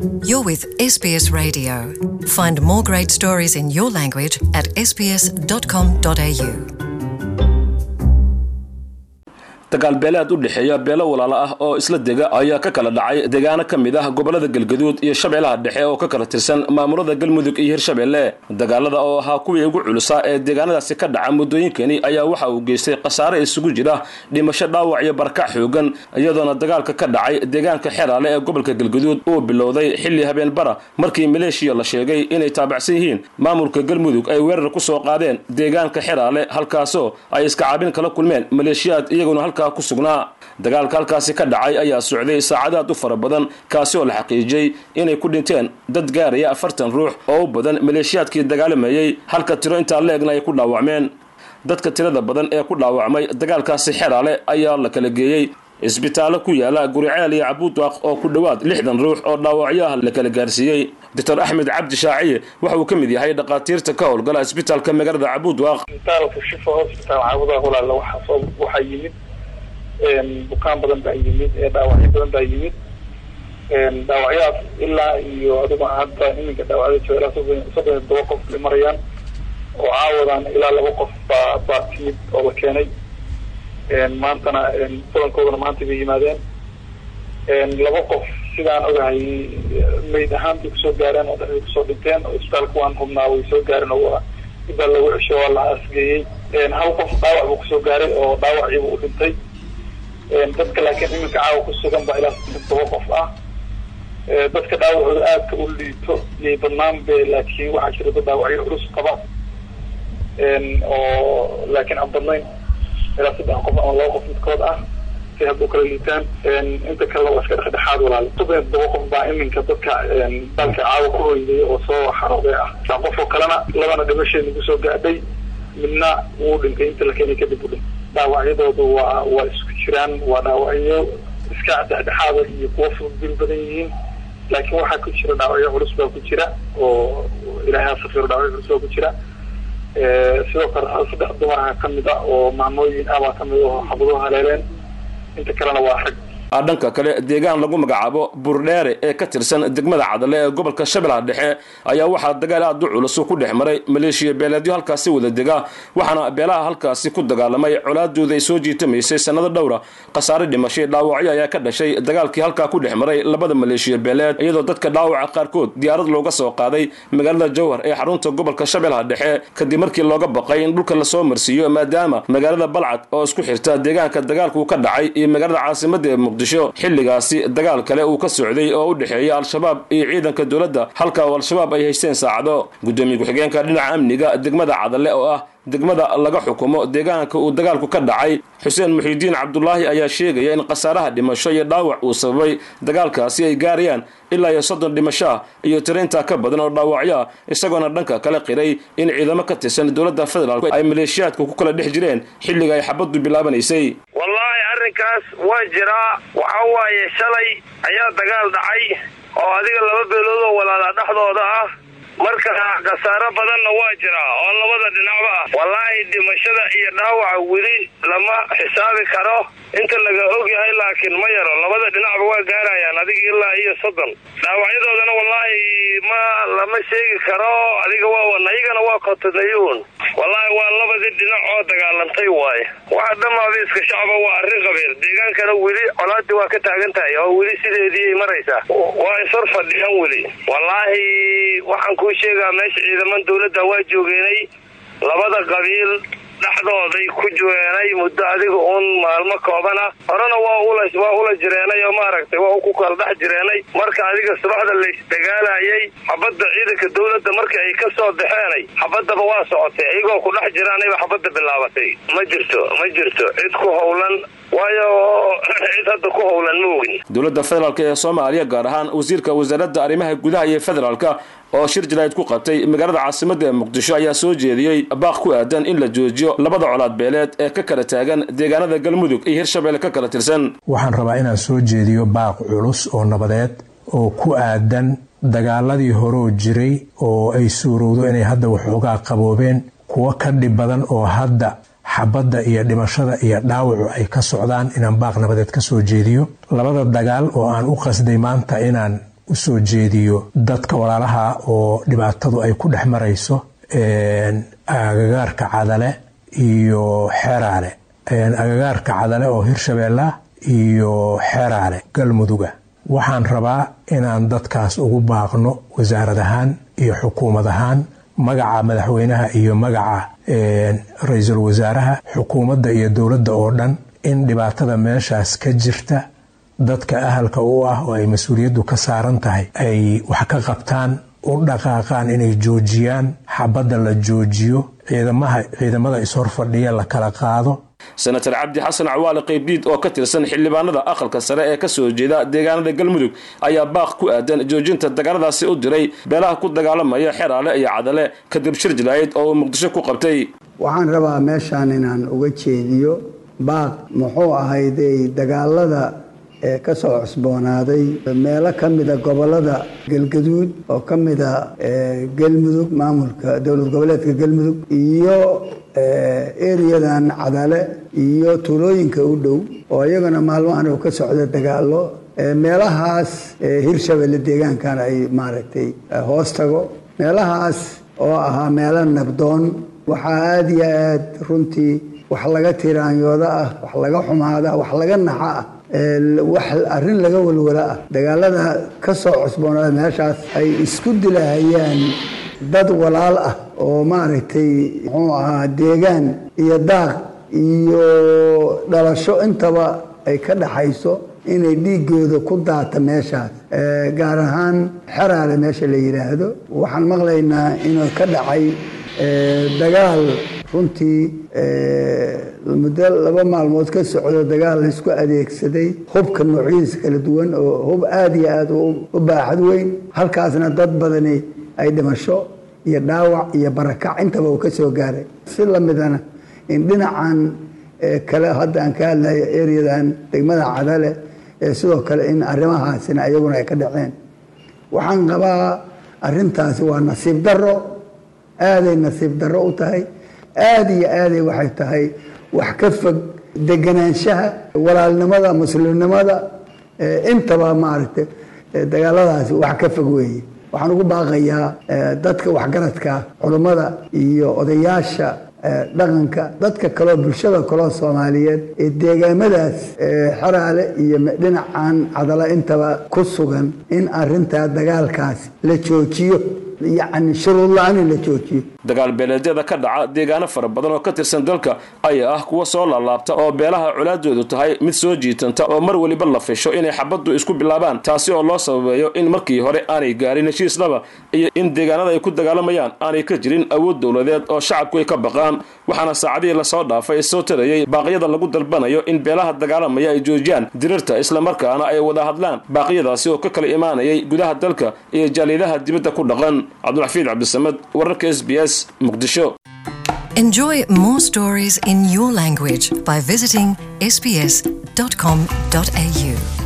You're with SBS Radio. Find more great stories in your language at sbs.com.au. dagaal beeleed u dhexeeya beelo walaalo ah oo isla dega ayaa ka kala dhacay deegaano ka mid ah gobolada galgaduud iyo shabeellaha dhexe oo ka kala tirsan maamulada galmudug iyo hirshabeelle dagaalada oo ahaa kuwii ugu culusaa ee deegaanadaasi ka dhaca muddooyinkani ayaa waxa uu geystay khasaare isugu jira dhimasho dhaawac iyo barakac xoogan iyadoona dagaalka ka dhacay deegaanka xeraale ee gobolka galgaduud uu bilowday xilli habeenbara markii maleeshiya la sheegay inay taabacsan yihiin maamulka galmudug ay weerar ku soo qaadeen deegaanka xeraale halkaasoo ay iska caabin kala kulmeen maleeshiyaad iyaguna halkaa ku sugnaa dagaalka halkaasi ka dhacay ayaa socday saacadaad u fara badan kaasi oo la xaqiijiyey inay ku dhinteen dad gaaraya afartan ruux oo u badan maleeshiyaadkii dagaalamayey halka tiro intaa la-egna ay ku dhaawacmeen dadka tirada badan ee ku dhaawacmay dagaalkaasi xeraale ayaa la kala geeyey isbitaallo ku yaala guriceel iyo cabuudwaaq oo ku dhowaad lixdan ruux oo dhaawacyo ah la kala gaarsiiyey doctor axmed cabdi shaaciye waxa uu ka mid yahay dhakhaatiirta ka howlgala isbitaalka magaalada cabuudwaaq isbitaalka shifa hospital caawudaha walaala waxaa soo waxaa yimid bukaan badan baa yimid dhaawacyo badan baa yimid dhaawacyadaas ilaa iyo adigu hadda iminka dhaawacyada jooga ilaa soddon soddon iyo todoba qof bay marayaan oo caawadan ilaa laba qof baa baa timid oo la keenay maantana badankoodana maanta bay yimaadeen laba qof sidaan ogahay mayd ahaan bay kusoo gaareen oo dhexday kusoo dhinteen oo isbitaalka waan hubnaa way soo gaareen oo ibaa lagu cesho waa la asgeeyey hal qof dhaawac buu kusoo gaaray oo dhaawaciiba u dhintay dadka laakiin iminka caawa ku sugan baa ilaa saddex toba qof ah dadka dhaawacooda aadka u liito iyay badnaan be laakiin waxaa jira dad dhaawacyo culus qaba oo laakiin aan badnayn ilaa saddex qof ama laba qof midkood ah si hadda u kala liitaan inta kalena waa iska dhexdhexaad walaal soddon iyo todoba qof baa iminka dadka dalka caawa ku hoydaya oo soo xarooday ah saa qof oo kalena labana dhimasheeda kusoo gaadhay midna wuu dhintay inta la keenay kadib u dhintay dhaawacyadoodu waa waa isku jiraan waa dhaawacyo iska dhexdhexaada iyo kuwa fudbil badan yihiin laakiin waxaa ku jira dhaawacyo culus baa ku jira oo ilaahay ha safiro dhaawacyo culus baa ku jira sidoo kale saddex dumarha ka mid a oo maamooyin ah baa kamid oo xabaduhu haleeleen inta kalena waa rag dhanka kale deegaan lagu magacaabo burdheere ee ka tirsan degmada cadale ee gobolka shabeellaha dhexe ayaa waxaa dagaal aad u culus ku dhex maray maleeshiya beeleedyo halkaasi wada dega waxaana beelaha halkaasi ku dagaalamay colaadooda ay soo jiitamaysay sannado dhowra khasaare dhimashay dhaawacyo ayaa ka dhashay dagaalkii halkaa ku dhex maray labada maleeshiya beeleed iyadoo dadka dhaawaca qaarkood diyaarad looga soo qaaday magaalada jowhar ee xarunta gobolka shabeellaha dhexe kadib markii looga baqay in dhulka lasoo marsiiyo maadaama magaalada balcad oo isku xirta deegaanka dagaalku ka dhacay iyo magaalada caasimada ee muqdisho xilligaasi dagaal kale uu ka socday oo u dhexeeya al-shabaab iyo ciidanka dowladda halka oo al-shabaab ay haysteen saacado gudoomiye ku-xigeenka dhinaca amniga degmada cadale oo ah degmada laga xukumo deegaanka uu dagaalku ka dhacay xuseen muxiidiin cabdulaahi ayaa sheegaya in khasaaraha dhimasho iyo dhaawac uu sababay dagaalkaasi ay gaarayaan ilaa iyo soddon dhimasho ah iyo tiraintaa ka badan oo dhaawacyo ah isagoona dhanka kale qiray in ciidamo ka tirsan dowladda federaalk ay maleeshiyaadka ku kala dhex jireen xilliga ay xabaddu bilaabanaysay wallaahi arrinkaas waa jiraa waxa waaye shalay ayaa dagaal dhacay oo adiga laba beelood oo walaala dhexdooda ah marka khasaaro badanna waa jiraa oo labada dhinacba ah wallaahi dhimashada iyo dhaawaca weli lama xisaabi karo inta laga og yahay laakiin ma yaro labada dhinacba waa gaarayaan adiga ilaa iyo soddon dhaawacyadoodana wallaahi ma lama sheegi karo adiga waa ayagana waa kotonayuun wallaahi waa labadii dhinac oo dagaalantay waaye waxa dhammaaba iska shacba waa arrin qabeel deegaankana weli colaadii waa ka taagan tahay oo weli sideediiay maraysaa waa ishor fadhiyan weli wallaahi waxaan kuu sheegaa meesha ciidaman dawladda waa joogeenay labada qabiil dhexdooday ku joogeenay muddo adiga uun maalmo koobana horena waa ula waa ula jireenay oo maaragtay waa ku kala dhex jireenay marka adiga subaxda laysdagaalayay xabadda ciidanka dawladda markii ay ka soo baxeenay xabaddaba waa socotay iyagoo ku dhex jiraanayba xabadda bilaabatay ma jirto ma jirto cid ku howlan waayo cid hadda ku howlan ma ogin dowladda federaalk ee soomaaliya gaar ahaan wasiirka wasaaradda arrimaha gudaha iyo federaalka oo shir jaraa'id ku qabtay magaalada caasimadda ee muqdisho ayaa soo jeediyey baaq ku aadan in la joojiyo labada colaad beeleed ee ka kala taagan deegaanada galmudug iyo hirshabelle ka kala tirsan waxaan rabaa inaan soo jeediyo baaq culus oo nabadeed oo ku aadan dagaaladii horoo jiray oo ay suurowdo inay hadda waxoogaa qaboobeen kuwo ka dhib badan oo hadda xabadda iyo dhimashada iyo dhaawacu ay ka socdaan inaan baaq nabadeed ka soo jeediyo labada dagaal oo aan u qasday maanta inaan u soo jeediyo dadka walaalaha oo dhibaatadu ay ku dhex marayso agagaarka cadale iyo xeraale agagaarka cadale oo hirshabeella iyo xeraale galmuduga waxaan rabaa inaan dadkaas ugu baaqno wasaarad ahaan iyo xukuumad ahaan magaca madaxweynaha iyo magaca ra-iisul wasaaraha xukuumadda iyo dowladda oo dhan in dhibaatada meeshaas ka jirta dadka ahalka u ah oo ay mas-uuliyaddu ka saaran tahay ay wax ka qabtaan u dhaqaaqaan inay joojiyaan xabadda la joojiyo ciidamada ishorfadhiya la kala qaado senator cabdi xasan cawaale qaybdiid oo ka tirsan xildhibaanada aqalka sare ee kasoo jeeda deegaanada galmudug ayaa baaq ku aadan joojinta dagaaladaasi u diray beelaha ku dagaalamaya xeraale iyo cadale kadib shir jilaaid oo uu muqdisho ku qabtay waxaan rabaa meeshaan inaan uga jeediyo baaq muxuu ahayday dagaalada ee ka soo cusboonaaday meelo ka mida gobolada galgaduud oo ka mida galmudug maamulka dowlad goboleedka galmudug iyo eriyadan cadale iyo tuulooyinka u dhow oo iyagana maalmahan uu ka socda dagaalo meelahaas hirshabelle deegaankan ay maaragtay hoos tago meelahaas oo ahaa meelo nabdoon waxaa aada iyo aad runtii wax laga tiraanyooda ah wax laga xumaada wax laga naxa ah wax arrin laga walwala ah dagaalada ka soo cusboonaada meeshaas ay isku dilahayaan dad walaal ah oo maaragtay muxuu ahaa deegaan iyo daaq iyo dhalasho intaba ay ka dhaxayso inay dhiigooda ku daata meeshaas gaar ahaan xeraale meesha la yidhaahdo waxaan maqlaynaa inuu ka dhacay dagaal runtii muddo laba maalmood ka socdo dagaal laysku adeegsaday hubka noocyadiisa kala duwan oo hub aada iyo aada u baaxad weyn halkaasna dad badani ay dhimasho iyo dhaawac iyo barakac intaba uu ka soo gaaray si lamidana in dhinacan kale hadda aan ka hadlayo ereyadan degmada cadale sidoo kale in arrimahaasina iyaguna ay ka dhaceen waxaan qabaa arrintaasi waa nasiib daro aaday nasiib darro u tahay aada iyo aaday waxay tahay wax ka fog deganaanshaha walaalnimada muslimnimada intaba maaragtay dagaaladaasi wax ka fog weeye waxaan ugu baaqayaa dadka waxgaradka culummada iyo odayaasha dhaqanka dadka kaleo bulshada kaloo soomaaliyeed ee deegaamadaas xeraale iyo dhinacan cadala intaba ku sugan in arintaa dagaalkaas la joojiyo yacni shuruud la-aan in la joojiyo dagaal beeleedyada ka dhaca deegaano fara badan oo ka tirsan dalka ayaa ah kuwa soo laalaabta oo beelaha colaadoodu tahay mid soo jiitanta oo mar weliba la fisho inay xabaddu isku bilaabaan taasi oo loo sababeeyo in markii hore aanay gaarin heshiisnaba iyo in deegaanada ay ku dagaalamayaan aanay ka jirin awood dowladeed oo shacabku ay ka baqaan waxaana saacadihii lasoo dhaafay soo tarayay baaqyada lagu dalbanayo in beelaha dagaalamaya ay joojiyaan dirirta islamarkaana ay wada hadlaan baaqyadaasi oo ka kala imaanayay gudaha dalka iyo jaaliidaha dibadda ku dhaqan cabdulxafiid cabdisamed wararka s b s muqdisho Enjoy more stories in your language by visiting sbs.com.au.